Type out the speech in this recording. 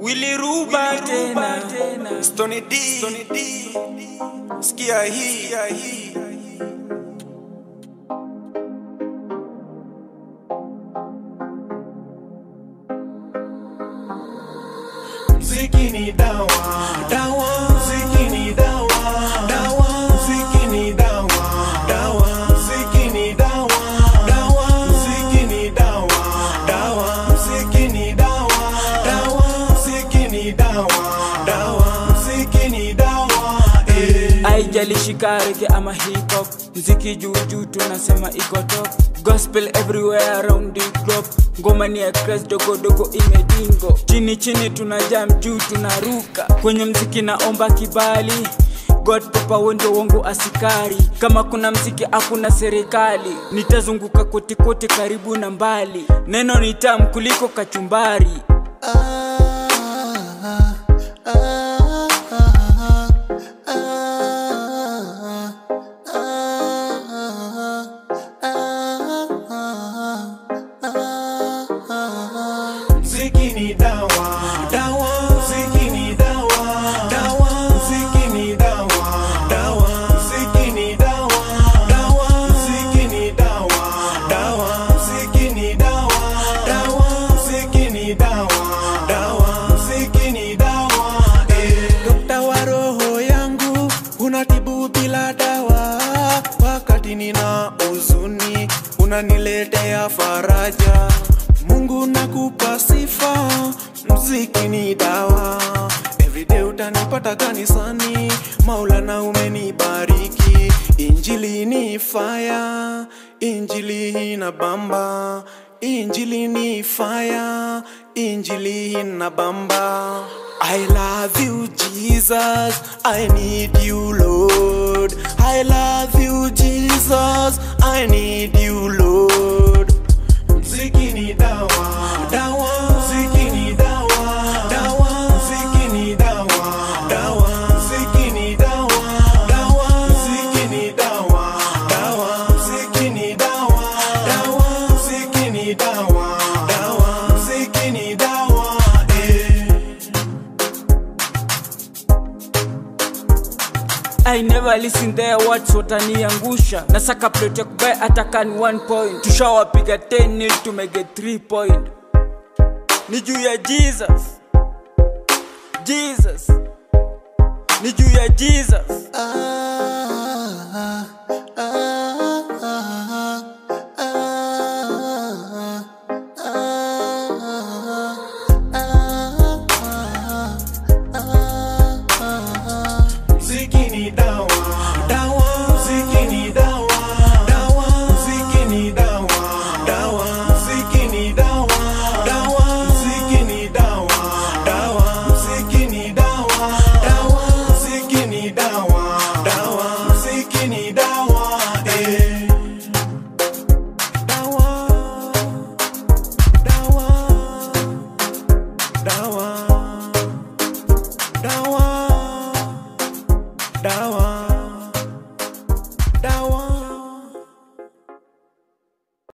Willy Ruba tena Stony D, Stony D. Sikia hii, sikia hii. Mziki ni dawa, dawa. Mziki ni dawa, dawa. Mziki ni dawa, dawa. Mziki ni dawa, dawa. Mziki ni dawa, dawa. Mziki ni dawa, dawa. Mziki ni dawa, dawa. Mziki ni dawa, eh. Haijalishi kareke ama hip hop mziki juu juu tunasema iko top gospel everywhere around the globe ngoma ni ya Christ dogo dogo imedingo chini chini tuna jam juu tunaruka kwenye mziki naomba kibali God papa wendo wangu asikari kama kuna mziki hakuna serikali nitazunguka kote kote karibu na mbali neno ni tamu kuliko kachumbari Mziki ni dawa, dawa. Mziki ni dawa, dawa. Mziki ni dawa, dawa. Mziki ni dawa, dawa. Mziki ni dawa, dawa. Mziki ni dawa, dawa. Mziki ni dawa, dawa. Mziki ni dawa, eh. Dokta wa roho yangu unatibu bila dawa, wakati nina huzuni unaniletea faraja. Mungu nakupa sifa, mziki ni dawa. Everyday utanipata kanisani, Maulana umenibariki. Injili ni fire, injili ina bamba. Injili ni fire, injili ina bamba. I love you Jesus, I need you Lord. I love you Jesus, I need you Lord. Mziki ni dawa, dawa. Mziki ni dawa, dawa. Mziki ni dawa, dawa. Mziki ni dawa, dawa. Mziki ni dawa, dawa. Mziki ni dawa, dawa. Mziki ni dawa, dawa. Mziki ni dawa, eh. I never listen their words wataniangusha nasaka plot ya kubai atakani 1 point tushawapiga 10 nil tumege 3 point ni juu ya jesus jesus ni juu ya jesus Mziki ni dawa, dawa. Mziki ni dawa, dawa. Mziki ni dawa, dawa. Mziki ni dawa, dawa. Mziki ni dawa, dawa. Mziki ni dawa, dawa. Mziki ni dawa, dawa. Mziki ni dawa, eh. Dawa, dawa, dawa.